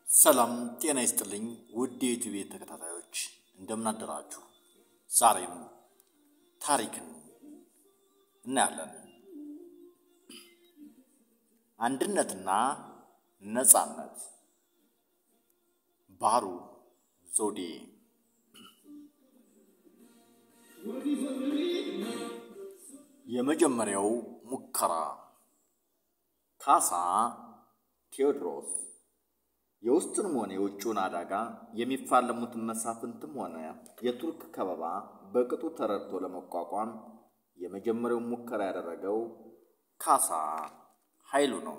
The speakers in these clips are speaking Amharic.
ሰላም ጤና ይስጥልኝ ውድ የዩቲዩብ ተከታታዮች እንደምን አደራችሁ። ዛሬም ታሪክን እናያለን። አንድነትና ነጻነት ባህሩ ዘውዴ። የመጀመሪያው ሙከራ ካሳ ቴዎድሮስ የውስጥንም ሆነ የውጭውን አደጋ የሚፋለሙትን መሳፍንትም ሆነ የቱርክ ከበባ በቅጡ ተረድቶ ለመቋቋም የመጀመሪያውን ሙከራ ያደረገው ካሳ ኃይሉ ነው።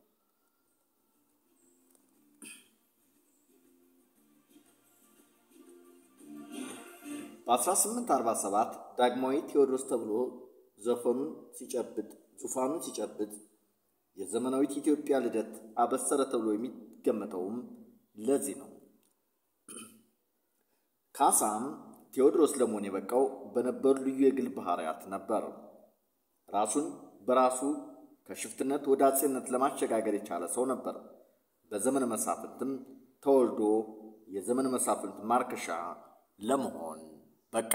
በ1847 ዳግማዊ ቴዎድሮስ ተብሎ ዘፈኑን ሲጨብጥ ዙፋኑን ሲጨብጥ የዘመናዊት ኢትዮጵያ ልደት አበሰረ ተብሎ የሚገመተውም ለዚህ ነው። ካሳም ቴዎድሮስ ለመሆን የበቃው በነበሩ ልዩ የግል ባህሪያት ነበር። ራሱን በራሱ ከሽፍትነት ወደ አጼነት ለማሸጋገር የቻለ ሰው ነበር። በዘመነ መሳፍንትም ተወልዶ የዘመነ መሳፍንት ማርከሻ ለመሆን በቃ።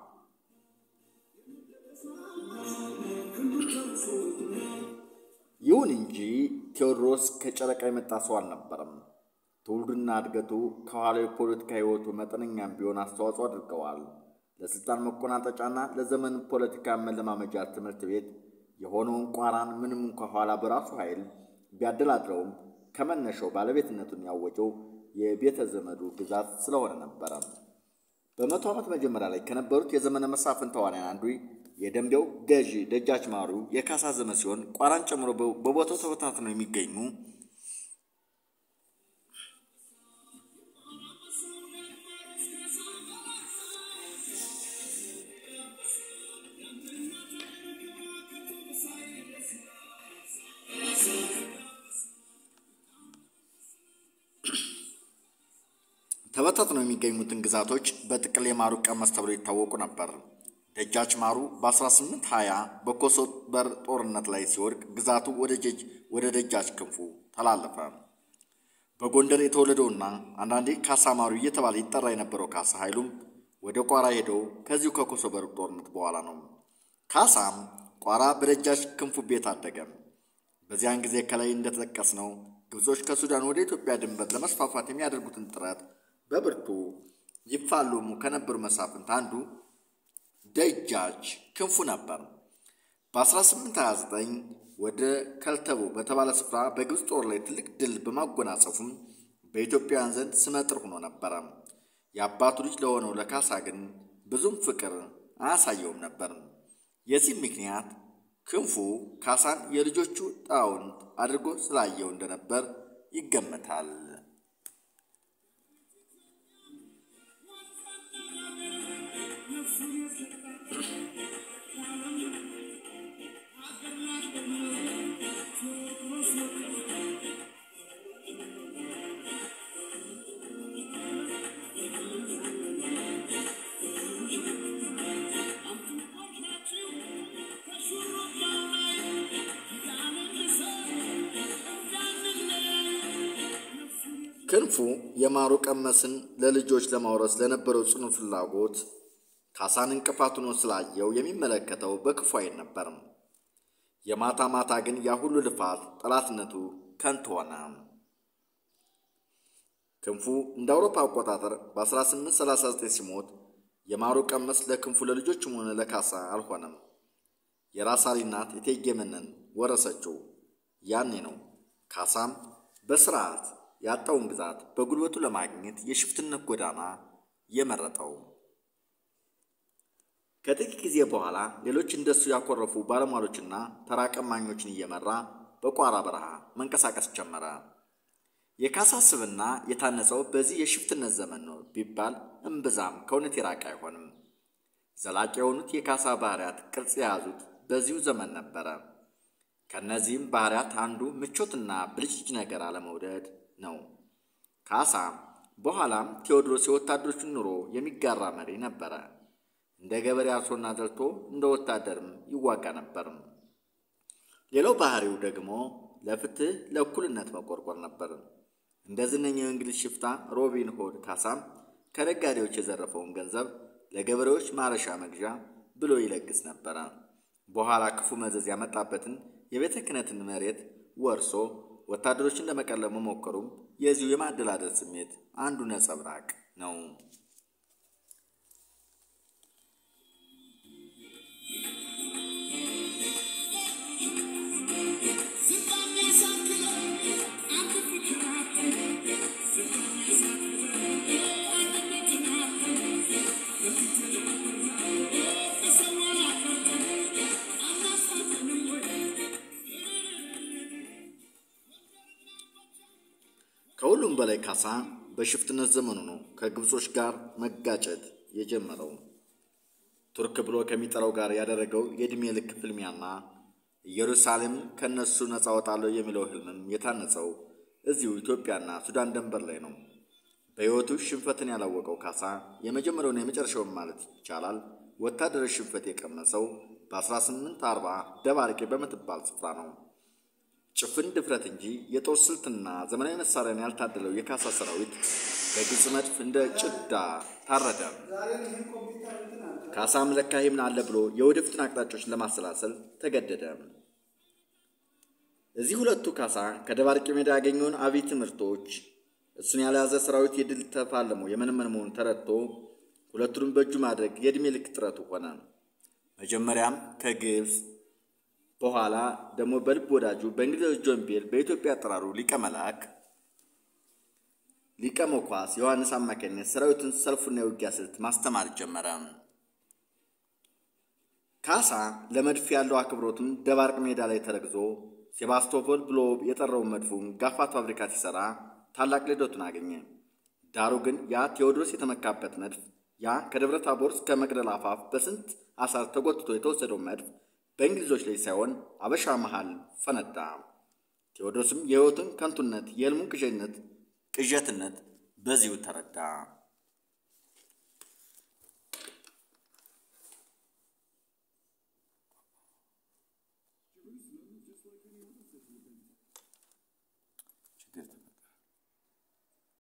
ይሁን እንጂ ቴዎድሮስ ከጨረቃ የመጣ ሰው አልነበረም። ትውልዱና እድገቱ ከኋላው የፖለቲካ ሕይወቱ መጠነኛም ቢሆን አስተዋጽኦ አድርገዋል። ለስልጣን መቆናጠጫና ለዘመን ፖለቲካ መለማመጃ ትምህርት ቤት የሆነውን ቋራን ምንም እንኳ ኋላ በራሱ ኃይል ቢያደላድረውም ከመነሻው ባለቤትነቱን ያወጀው የቤተ ዘመዱ ግዛት ስለሆነ ነበረ። በመቶ ዓመት መጀመሪያ ላይ ከነበሩት የዘመነ መሳፍንት ተዋንያን አንዱ የደንቢያው ገዢ ደጃች ማሩ የካሳ ዘመን ሲሆን ቋራን ጨምሮ በቦታው ተበታትነው የሚገኙ ተበታትነው የሚገኙትን ግዛቶች በጥቅል የማሩ ቀመስ ተብሎ ይታወቁ ነበር። ደጃች ማሩ በ1820 በኮሶበር ጦርነት ላይ ሲወድቅ ግዛቱ ወደ ደጃች ክንፉ ተላለፈ። በጎንደር የተወለደውና አንዳንዴ ካሳ ማሩ እየተባለ ይጠራ የነበረው ካሳ ኃይሉም ወደ ቋራ ሄደው ከዚሁ ከኮሶበር ጦርነት በኋላ ነው። ካሳም ቋራ በደጃች ክንፉ ቤት አደገ። በዚያን ጊዜ ከላይ እንደተጠቀስነው ግብጾች ከሱዳን ወደ ኢትዮጵያ ድንበር ለመስፋፋት የሚያደርጉትን ጥረት በብርቱ ይፋለሙ ከነበሩ መሳፍንት አንዱ ደጃች ክንፉ ነበር። በ1829 ወደ ከልተቦ በተባለ ስፍራ በግብፅ ጦር ላይ ትልቅ ድል በማጎናጸፉም በኢትዮጵያውያን ዘንድ ስመጥር ሆኖ ነበረ። የአባቱ ልጅ ለሆነው ለካሳ ግን ብዙም ፍቅር አያሳየውም ነበር። የዚህም ምክንያት ክንፉ ካሳን የልጆቹ ጣውንት አድርጎ ስላየው እንደነበር ይገመታል። ክንፉ የማሩ ቀመስን ለልጆች ለማውረስ ለነበረው ጽኑ ፍላጎት ካሳን እንቅፋት ሆኖ ስላየው የሚመለከተው በክፉ ዓይን ነበርም። የማታ ማታ ግን ያ ሁሉ ልፋት ጠላትነቱ ከንቱ ሆነ። ክንፉ እንደ አውሮፓ አቆጣጠር በ1839 ሲሞት የማሩ ቀመስ ለክንፉ ለልጆችም ሆነ ለካሳ አልሆነም። የራስ አሊ እናት እቴጌ መነን ወረሰችው። ያኔ ነው ካሳም በስርዓት ያጣውን ግዛት በጉልበቱ ለማግኘት የሽፍትነት ጎዳና የመረጠው። ከጥቂት ጊዜ በኋላ ሌሎች እንደሱ ያኮረፉ ባለሟሎችና ተራ ቀማኞችን እየመራ በቋራ በረሃ መንቀሳቀስ ጀመረ። የካሳ ስብዕና የታነጸው በዚህ የሽፍትነት ዘመን ነው ቢባል እምብዛም ከእውነት የራቀ አይሆንም። ዘላቂ የሆኑት የካሳ ባህሪያት ቅርጽ የያዙት በዚሁ ዘመን ነበረ። ከእነዚህም ባህሪያት አንዱ ምቾትና ብልጭልጭ ነገር አለመውደድ ነው። ካሳ በኋላም ቴዎድሮስ የወታደሮችን ኑሮ የሚጋራ መሪ ነበረ። እንደ ገበሬ አርሶና ዘርቶ እንደ ወታደርም ይዋጋ ነበርም። ሌላው ባህሪው ደግሞ ለፍትህ ለእኩልነት መቆርቆር ነበር። እንደ ዝነኛው የእንግሊዝ ሽፍታ ሮቢን ሆድ ካሳም ከነጋዴዎች የዘረፈውን ገንዘብ ለገበሬዎች ማረሻ መግዣ ብሎ ይለግስ ነበረ። በኋላ ክፉ መዘዝ ያመጣበትን የቤተ ክህነትን መሬት ወርሶ ወታደሮችን ለመቀለብ መሞከሩም የዚሁ የማደላደል ስሜት አንዱ ነጸብራቅ ነው። ከሁሉም በላይ ካሳ በሽፍትነት ዘመኑ ነው ከግብጾች ጋር መጋጨት የጀመረው። ቱርክ ብሎ ከሚጠራው ጋር ያደረገው የዕድሜ ልክ ፍልሚያና ኢየሩሳሌም ከእነሱ ነፃ ወጣለሁ የሚለው ህልምም የታነጸው እዚሁ ኢትዮጵያና ሱዳን ድንበር ላይ ነው። በሕይወቱ ሽንፈትን ያላወቀው ካሳ የመጀመሪያውን የመጨረሻውን ማለት ይቻላል ወታደራዊ ሽንፈት የቀመሰው በ1840 ደባርቄ በምትባል ስፍራ ነው። ጭፍን ድፍረት እንጂ የጦር ስልትና ዘመናዊ መሳሪያን ያልታደለው የካሳ ሰራዊት በግብፅ መድፍ እንደ ጭዳ ታረደ። ካሳም ለካ ይህምን አለ ብሎ የወደፊትን አቅጣጫዎችን ለማሰላሰል ተገደደ። እዚህ ሁለቱ ካሳ ከደባርቄ ሜዳ ያገኘውን አብይ ትምህርቶች እሱን ያልያዘ ሰራዊት የድል ተፋልሞ የመነመን መሆኑን ተረድቶ ሁለቱንም በእጁ ማድረግ የዕድሜ ልክ ጥረቱ ሆነ። መጀመሪያም ከግብፅ በኋላ ደግሞ በልብ ወዳጁ በእንግሊዞች ጆን ቤል በኢትዮጵያ አጠራሩ ሊቀ መላክ ሊቀ መኳስ ዮሐንስ አማካኝነት ሰራዊቱን ሰልፉና የውጊያ ስልት ማስተማር ጀመረ። ካሳ ለመድፍ ያለው አክብሮትም ደባርቅ ሜዳ ላይ ተረግዞ ሴባስቶፖል ብሎ የጠራውን መድፉን ጋፋት ፋብሪካ ሲሰራ ታላቅ ልደቱን አገኘ። ዳሩ ግን ያ ቴዎድሮስ የተመካበት መድፍ ያ ከደብረ ታቦር እስከ መቅደላ አፋፍ በስንት አሳር ተጎትቶ የተወሰደው መድፍ በእንግሊዞች ላይ ሳይሆን አበሻ መሃል ፈነዳ። ቴዎድሮስም የሕይወቱን ከንቱነት የሕልሙን ቅዠነት ቅዠትነት በዚሁ ተረዳ።